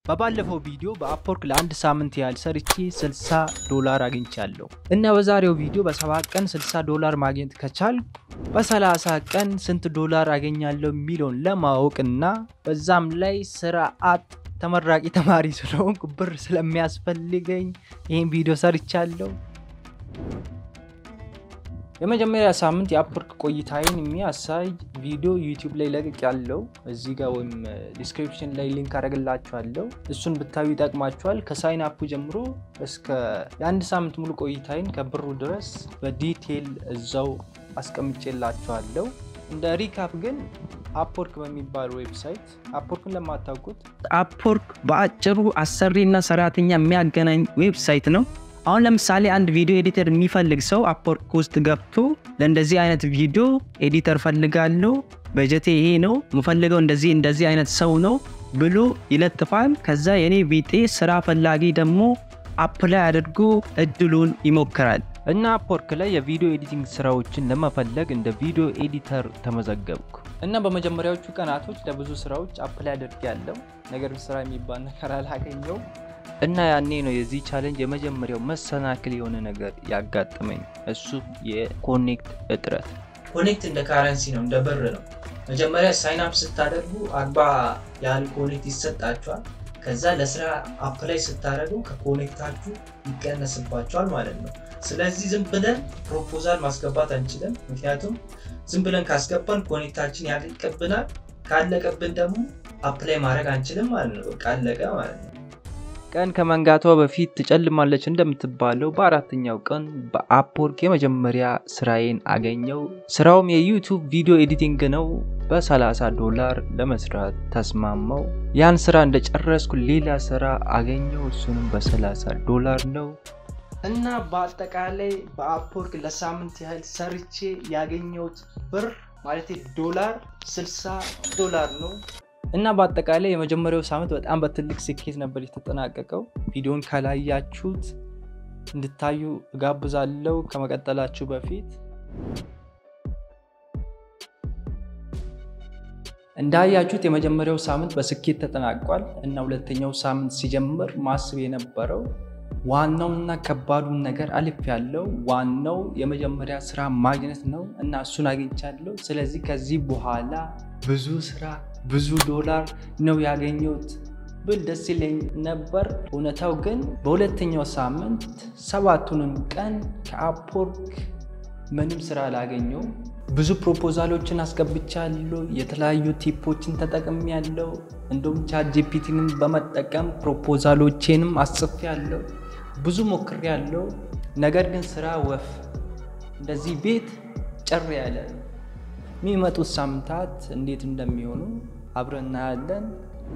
በባለፈው ቪዲዮ በአፕወርክ ለአንድ ሳምንት ያህል ሰርቼ 60 ዶላር አግኝቻለሁ እና በዛሬው ቪዲዮ በሰባት ቀን 60 ዶላር ማግኘት ከቻል በ30 ቀን ስንት ዶላር አገኛለሁ የሚለውን ለማወቅ እና በዛም ላይ ስራ አጥ ተመራቂ ተማሪ ስለሆንኩ ብር ስለሚያስፈልገኝ ይህን ቪዲዮ ሰርቻለሁ። የመጀመሪያ ሳምንት የአፕወርክ ቆይታዬን የሚያሳይ ቪዲዮ ዩቲዩብ ላይ ለቅቅ ያለው እዚህ ጋር ወይም ዲስክሪፕሽን ላይ ሊንክ አደረግላችኋለሁ። እሱን ብታዩ ይጠቅማችኋል። ከሳይን አፑ ጀምሮ እስከ የአንድ ሳምንት ሙሉ ቆይታዬን ከብሩ ድረስ በዲቴይል እዛው አስቀምጬላችኋለሁ። እንደ ሪካፕ ግን አፕወርክ በሚባል ዌብሳይት አፕወርክን ለማታውቁት አፕወርክ በአጭሩ አሰሪና ሰራተኛ የሚያገናኝ ዌብሳይት ነው። አሁን ለምሳሌ አንድ ቪዲዮ ኤዲተር የሚፈልግ ሰው አፕወርክ ውስጥ ገብቶ ለእንደዚህ አይነት ቪዲዮ ኤዲተር ፈልጋለሁ፣ በጀቴ ይሄ ነው፣ የምፈልገው እንደዚህ እንደዚህ አይነት ሰው ነው ብሎ ይለጥፋል። ከዛ የኔ ቢጤ ስራ ፈላጊ ደግሞ አፕላይ አድርጎ እድሉን ይሞክራል። እና አፕወርክ ላይ የቪዲዮ ኤዲቲንግ ስራዎችን ለመፈለግ እንደ ቪዲዮ ኤዲተር ተመዘገብኩ እና በመጀመሪያዎቹ ቀናቶች ለብዙ ስራዎች አፕላይ አድርጌያለሁ። ነገር ግን ስራ የሚባል ነገር አላገኘሁም። እና ያኔ ነው የዚህ ቻሌንጅ የመጀመሪያው መሰናክል የሆነ ነገር ያጋጠመኝ፣ እሱ የኮኔክት እጥረት። ኮኔክት እንደ ካረንሲ ነው፣ እንደ ብር ነው። መጀመሪያ ሳይንፕ ስታደርጉ አርባ ያህል ኮኔክት ይሰጣችኋል። ከዛ ለስራ አፕላይ ስታደርጉ ከኮኔክታችሁ ይቀነስባችኋል ማለት ነው። ስለዚህ ዝም ብለን ፕሮፖዛል ማስገባት አንችልም። ምክንያቱም ዝም ብለን ካስገባን ኮኔክታችን ያልቅብናል። ካለቀብን ደግሞ አፕላይ ማድረግ አንችልም ማለት ነው። በቃ አለቀ ማለት ነው። ቀን ከመንጋቷ በፊት ትጨልማለች እንደምትባለው በአራተኛው ቀን በአፕወርክ የመጀመሪያ ስራዬን አገኘው። ስራውም የዩቱብ ቪዲዮ ኤዲቲንግ ነው። በ30 ዶላር ለመስራት ተስማማው። ያን ስራ እንደጨረስኩ ሌላ ስራ አገኘው። እሱንም በ30 ዶላር ነው። እና በአጠቃላይ በአፕወርክ ለሳምንት ያህል ሰርቼ ያገኘሁት ብር ማለት ዶላር 60 ዶላር ነው። እና በአጠቃላይ የመጀመሪያው ሳምንት በጣም በትልቅ ስኬት ነበር የተጠናቀቀው። ቪዲዮን ካላያችሁት እንድታዩ እጋብዛለሁ። ከመቀጠላችሁ በፊት እንዳያችሁት የመጀመሪያው ሳምንት በስኬት ተጠናቋል እና ሁለተኛው ሳምንት ሲጀምር ማስብ የነበረው ዋናውና ከባዱን ነገር አልፍ ያለው ዋናው የመጀመሪያ ስራ ማግኘት ነው እና እሱን አግኝቻለሁ። ስለዚህ ከዚህ በኋላ ብዙ ስራ ብዙ ዶላር ነው ያገኘሁት ብል ደስ ይለኝ ነበር። እውነታው ግን በሁለተኛው ሳምንት ሰባቱንም ቀን ከአፕወርክ ምንም ስራ አላገኘሁም። ብዙ ፕሮፖዛሎችን አስገብቻለሁ። የተለያዩ ቲፖችን ተጠቅሜያለሁ። እንዲሁም ቻት ጂፒቲንም በመጠቀም ፕሮፖዛሎቼንም አስጽፌያለሁ። ብዙ ሞክሬያለሁ። ነገር ግን ስራ ወፍ እንደዚህ ቤት ጭር ያለ የሚመጡት ሳምንታት እንዴት እንደሚሆኑ አብረን እናያለን።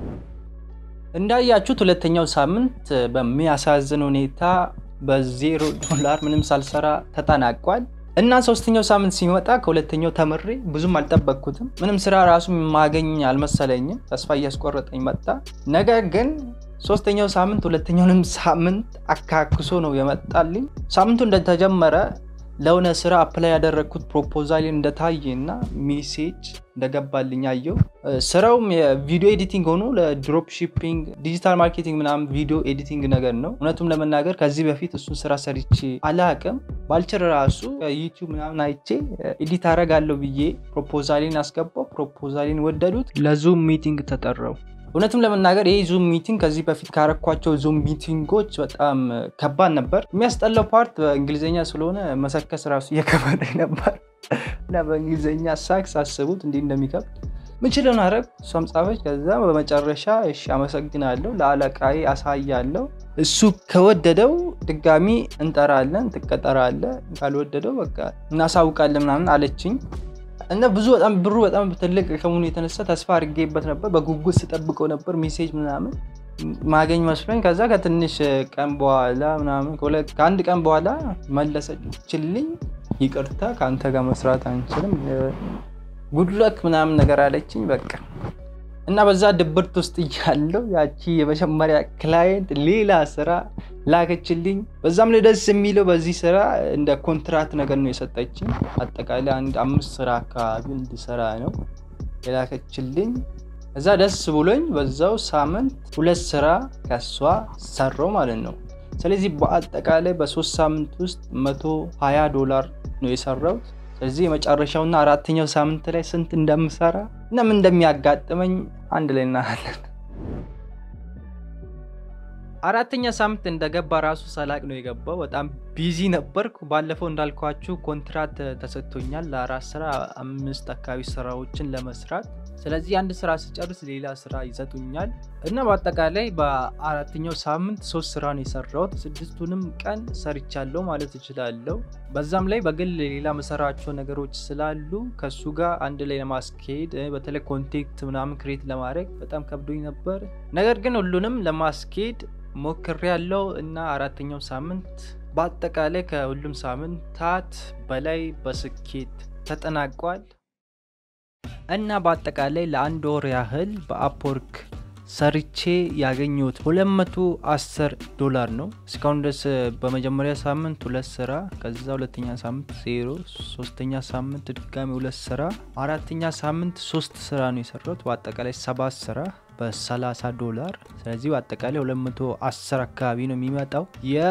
እንዳያችሁት ሁለተኛው ሳምንት በሚያሳዝን ሁኔታ በዜሮ ዶላር ምንም ሳልሰራ ተጠናቋል እና ሶስተኛው ሳምንት ሲመጣ ከሁለተኛው ተምሬ ብዙም አልጠበቅኩትም። ምንም ስራ ራሱ የማገኝ አልመሰለኝም። ተስፋ እያስቆረጠኝ መጣ። ነገር ግን ሶስተኛው ሳምንት ሁለተኛውንም ሳምንት አካክሶ ነው የመጣልኝ። ሳምንቱ እንደተጀመረ ለሆነ ስራ አፕላይ ያደረግኩት ፕሮፖዛል እንደታየ እና ሜሴጅ እንደገባልኝ አየው። ስራውም የቪዲዮ ኤዲቲንግ ሆኖ ለድሮፕ ሺፒንግ፣ ዲጂታል ማርኬቲንግ ምናምን ቪዲዮ ኤዲቲንግ ነገር ነው። እውነቱም ለመናገር ከዚህ በፊት እሱን ስራ ሰርቼ አላቅም። ባልችል ራሱ ዩቲዩብ ምናምን አይቼ ኤዲት አረጋለሁ ብዬ ፕሮፖዛሌን አስገባው። ፕሮፖዛሌን ወደዱት። ለዙም ሚቲንግ ተጠራው። እውነትም ለመናገር ይህ ዙም ሚቲንግ ከዚህ በፊት ካረኳቸው ዙም ሚቲንጎች በጣም ከባድ ነበር። የሚያስጠላው ፓርት በእንግሊዝኛ ስለሆነ መሰከስ ራሱ እየከበደኝ ነበር እና በእንግሊዝኛ ሳክስ አስቡት እንዲህ እንደሚከብድ ምችልን አረግ እሷም ጻፈች። ከዛ በመጨረሻ እሺ አመሰግናለሁ ለአለቃዬ አሳያለሁ፣ እሱ ከወደደው ድጋሚ እንጠራለን፣ ትቀጠራለ፣ ካልወደደው በቃ እናሳውቃለን ምናምን አለችኝ። እና ብዙ በጣም ብሩ በጣም ትልቅ ከመሆኑ የተነሳ ተስፋ አድርጌበት ነበር። በጉጉት ስጠብቀው ነበር ሜሴጅ ምናምን ማገኝ መስሎኝ። ከዛ ከትንሽ ቀን በኋላ ምናምን ከአንድ ቀን በኋላ መለሰችልኝ፣ ይቅርታ ከአንተ ጋር መስራት አንችልም፣ ጉድለክ ምናምን ነገር አለችኝ። በቃ እና በዛ ድብርት ውስጥ እያለው ያቺ የመጀመሪያ ክላየንት ሌላ ስራ ላከችልኝ። በዛም ላይ ደስ የሚለው በዚህ ስራ እንደ ኮንትራት ነገር ነው የሰጠችኝ። አጠቃላይ አንድ አምስት ስራ አካባቢ እንድሰራ ነው የላከችልኝ። እዛ ደስ ብሎኝ በዛው ሳምንት ሁለት ስራ ከሷ ሰራው ማለት ነው። ስለዚህ በአጠቃላይ በሶስት ሳምንት ውስጥ 120 ዶላር ነው የሰራሁት። ስለዚህ የመጨረሻውና አራተኛው ሳምንት ላይ ስንት እንደምሰራ እና ምን እንደሚያጋጥመኝ አንድ ላይ እናያለን። አራተኛ ሳምንት እንደገባ ራሱ ሰላቅ ነው የገባው። በጣም ቢዚ ነበርኩ። ባለፈው እንዳልኳችሁ ኮንትራት ተሰጥቶኛል ለአራት ስራ አምስት አካባቢ ስራዎችን ለመስራት። ስለዚህ አንድ ስራ ስጨርስ ሌላ ስራ ይሰጡኛል እና በአጠቃላይ በአራተኛው ሳምንት ሶስት ስራ ነው የሰራሁት። ስድስቱንም ቀን ሰርቻለሁ ማለት እችላለሁ። በዛም ላይ በግል ሌላ መሰራቸው ነገሮች ስላሉ ከሱ ጋር አንድ ላይ ለማስኬድ በተለይ ኮንቴክት ምናምን ክሬት ለማድረግ በጣም ከብዶኝ ነበር። ነገር ግን ሁሉንም ለማስኬድ ሞክሬ ያለው እና አራተኛው ሳምንት በአጠቃላይ ከሁሉም ሳምንታት በላይ በስኬት ተጠናቋል እና በአጠቃላይ ለአንድ ወር ያህል በአፕወርክ ሰርቼ ያገኘሁት 210 ዶላር ነው። እስካሁን ድረስ በመጀመሪያ ሳምንት ሁለት ስራ፣ ከዛ ሁለተኛ ሳምንት ዜሮ፣ ሶስተኛ ሳምንት ድጋሚ ሁለት ስራ፣ አራተኛ ሳምንት ሶስት ስራ ነው የሰራሁት። በአጠቃላይ ሰባት ስራ በ30 ዶላር። ስለዚህ በአጠቃላይ 210 አካባቢ ነው የሚመጣው።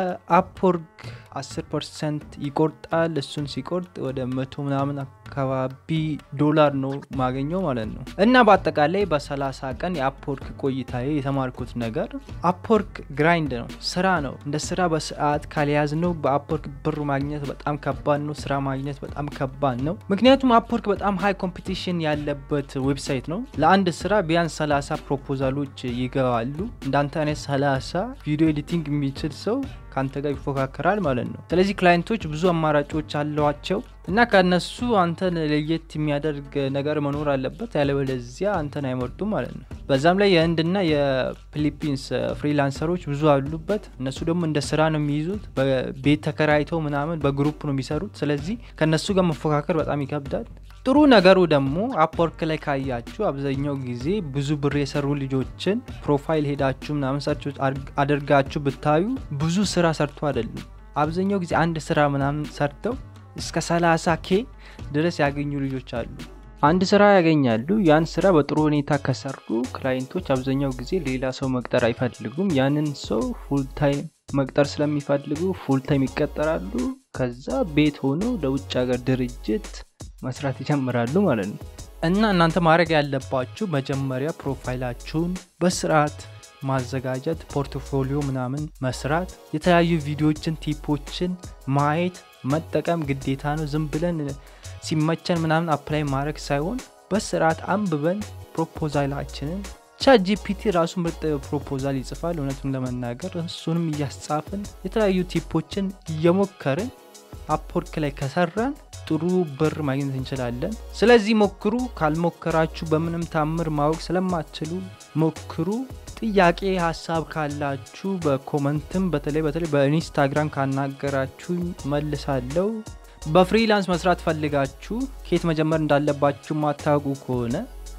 የአፕወርክ 10 ፐርሰንት ይቆርጣል። እሱን ሲቆርጥ ወደ መቶ ምናምን አካባቢ ዶላር ነው ማገኘው ማለት ነው። እና በአጠቃላይ በ30 ቀን የአፕወርክ ቆይታዬ የተማርኩት ነገር አፕወርክ ግራይንድ ነው፣ ስራ ነው። እንደ ስራ በሰዓት ካልያዝ ነው በአፕወርክ ብር ማግኘት በጣም ከባድ ነው። ስራ ማግኘት በጣም ከባድ ነው። ምክንያቱም አፕወርክ በጣም ሃይ ኮምፒቲሽን ያለበት ዌብሳይት ነው። ለአንድ ስራ ቢያንስ 30 ፕሮፖዛሎች ይገባሉ። እንዳንተ አይነት 30 ቪዲዮ ኤዲቲንግ የሚችል ሰው ከአንተ ጋር ይፎካከራል ማለት ነው። ስለዚህ ክላይንቶች ብዙ አማራጮች አሏቸው እና ከነሱ አንተን ለየት የሚያደርግ ነገር መኖር አለበት፣ ያለበለዚያ አንተን አይመርጡም ማለት ነው። በዛም ላይ የህንድና የፊሊፒንስ ፍሪላንሰሮች ብዙ አሉበት። እነሱ ደግሞ እንደ ስራ ነው የሚይዙት። በቤት ተከራይተው ምናምን በግሩፕ ነው የሚሰሩት። ስለዚህ ከነሱ ጋር መፎካከር በጣም ይከብዳል። ጥሩ ነገሩ ደግሞ አፕወርክ ላይ ካያችሁ አብዛኛው ጊዜ ብዙ ብር የሰሩ ልጆችን ፕሮፋይል ሄዳችሁ ምናምን ሰርች አድርጋችሁ ብታዩ ብዙ ስራ ሰርቶ አይደሉም። አብዛኛው ጊዜ አንድ ስራ ምናምን ሰርተው እስከ 30 ኬ ድረስ ያገኙ ልጆች አሉ። አንድ ስራ ያገኛሉ። ያን ስራ በጥሩ ሁኔታ ከሰሩ ክላይንቶች አብዛኛው ጊዜ ሌላ ሰው መቅጠር አይፈልጉም። ያንን ሰው ፉል ታይም መቅጠር ስለሚፈልጉ ፉል ታይም ይቀጠራሉ። ከዛ ቤት ሆኖ ለውጭ ሀገር ድርጅት መስራት ይጀምራሉ ማለት ነው። እና እናንተ ማድረግ ያለባችሁ መጀመሪያ ፕሮፋይላችሁን በስርዓት ማዘጋጀት፣ ፖርትፎሊዮ ምናምን መስራት፣ የተለያዩ ቪዲዮዎችን ቲፖችን ማየት መጠቀም ግዴታ ነው። ዝም ብለን ሲመቸን ምናምን አፕላይ ማድረግ ሳይሆን በስርዓት አንብበን ፕሮፖዛላችንን ቻት ጂፒቲ ራሱ ምርጥ ፕሮፖዛል ይጽፋል። እውነቱን ለመናገር እሱንም እያስጻፍን የተለያዩ ቲፖችን እየሞከርን አፕወርክ ላይ ከሰራን ጥሩ ብር ማግኘት እንችላለን። ስለዚህ ሞክሩ። ካልሞከራችሁ በምንም ታምር ማወቅ ስለማትችሉ ሞክሩ። ጥያቄ ሀሳብ ካላችሁ በኮመንትም በተለይ በተለይ በኢንስታግራም ካናገራችሁ መልሳለሁ። በፍሪላንስ መስራት ፈልጋችሁ ከየት መጀመር እንዳለባችሁ ማታውቁ ከሆነ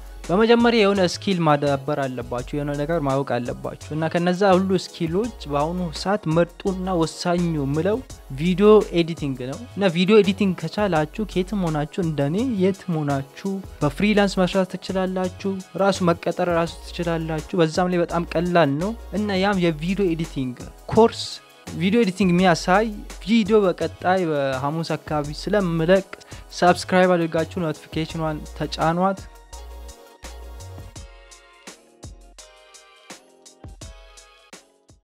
በመጀመሪያ የሆነ ስኪል ማዳበር አለባችሁ፣ የሆነ ነገር ማወቅ አለባችሁ እና ከነዛ ሁሉ ስኪሎች በአሁኑ ሰዓት ምርጡና ወሳኙ ምለው ቪዲዮ ኤዲቲንግ ነው እና ቪዲዮ ኤዲቲንግ ከቻላችሁ ከየትም ሆናችሁ እንደኔ የትም ሆናችሁ በፍሪላንስ መስራት ትችላላችሁ። ራሱ መቀጠር ራሱ ትችላላችሁ። በዛም ላይ በጣም ቀላል ነው እና ያም የቪዲዮ ኤዲቲንግ ኮርስ ቪዲዮ ኤዲቲንግ የሚያሳይ ቪዲዮ በቀጣይ በሐሙስ አካባቢ ስለምለቅ ሰብስክራይብ አድርጋችሁ ኖቲፊኬሽኗን ተጫኗት።